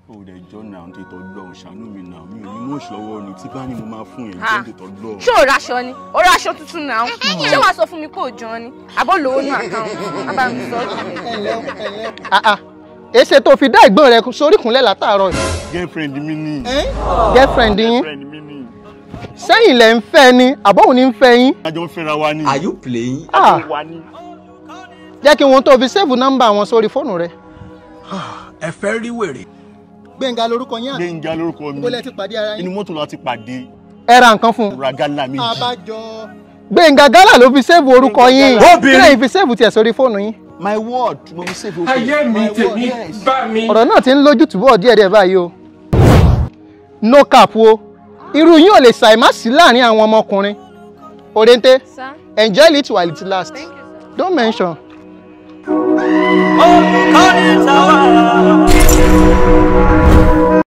ó dẹ̀ jọ́ náà tó tọ́ lọ ṣàánú mi náà mi ò ní mọ̀ ṣọwọ́ ni tí bá ní mo máa fún yẹn Ah. jẹ́ tó tọ́ lọ. ṣé o raṣọ ni o raṣọ tuntun náà ṣé wàá sọ fún mi kó o jọ ni àbọ̀ lówó nù àkáǹtì bàbá mi sọ Ah, ah. èsè tó fi dá ìgbọ́n rẹ sórí kúnlẹ̀ látàárọ̀ yìí. girlfriend mi ni. girlfriend yín girlfriend mi ni. sẹ́yìn lẹ̀ ń fẹ́ ni àbọ̀hùn ní ń fẹ́ yín. a jọ ń fẹ́ra wa ni. Are you playing? Ah, wa ni. jẹ́ kí wọ́n tó fi sẹ́ẹ̀fù nọ́mbà wọn sórí fóònù rẹ. Ẹ fẹ́ rí wèrè. gbẹ̀ngà lorúkọ yín gbẹ̀ngà lórúkọ mi. Ibo lẹ ti pàdé ara yín? inú mọ́tò la ti pàdé. ẹ ra nǹkan fún un. ra gálà méjì. àbájọ. gbẹ̀ngà gálà ló fi sẹ́ẹ̀fù orúkọ yín Obìnrin. kílẹ̀ yìí fi sẹ́ẹ̀fù tiẹ̀ sórí fóònù yín. my word mo fi save okay. ayé mi My word, tèmi yes. bá mi. ọ̀rọ̀ náà ti ń lójú túbọ̀ díẹ̀díẹ̀ báyìí o. no cap o irú yín ò lè ṣàì má sí láàrin àwọn ọmọkùnrin. òrèǹté sá enjoy it while it lasts thank you sir. don't mention. Olùkọ́ni tàwa.